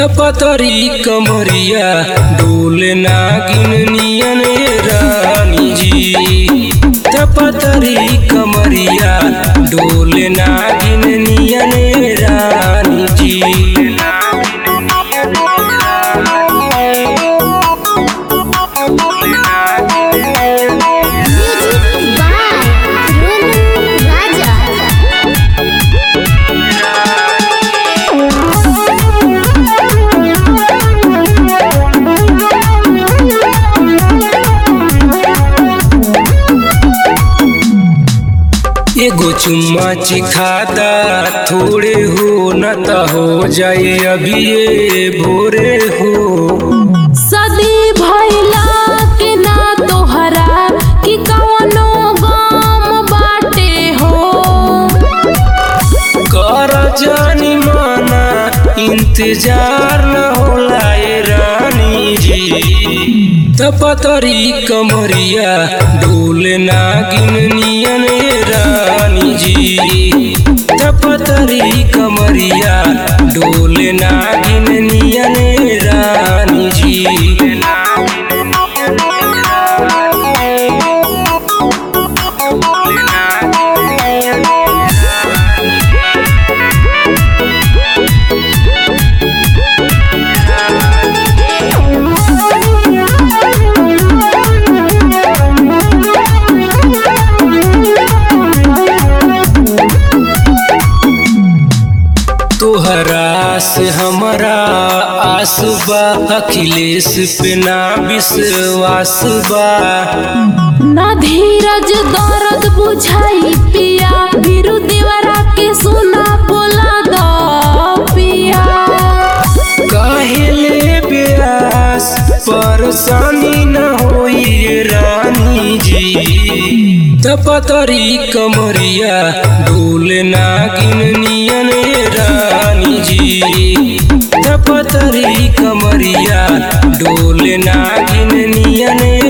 पतरी कमरिया डोल नागिन नियन रानी जी पतरी कमरिया डोल नागिन नियन रानी जी Music by Roman Raja. एगो चुम्मा चिखादा थोड़े हो न त हो जाए अभी ये भोरे हो सदी भइला के ना तोहरा कि कवनो गम बाटे हो कर जानी माना इंतजार न होला ए रानी जी तपतरी कमरिया डोल नागिन नियन ए रानी जी तपतरी कमरिया डोल नागिन नियन ए रानी जी तोहरा से हमारा आस बा अखिलेश पे ना विश्वास बा ना धीरज दर्द बुझाई पिया बिरु देवरा के सुना बोला दो पिया काहेले ब्यास परेशानी न होई रे रानी जी तपतरी कमरिया डोल नागिन नियन रे रानी जी तपतरी कमरिया डोल नागिन नियन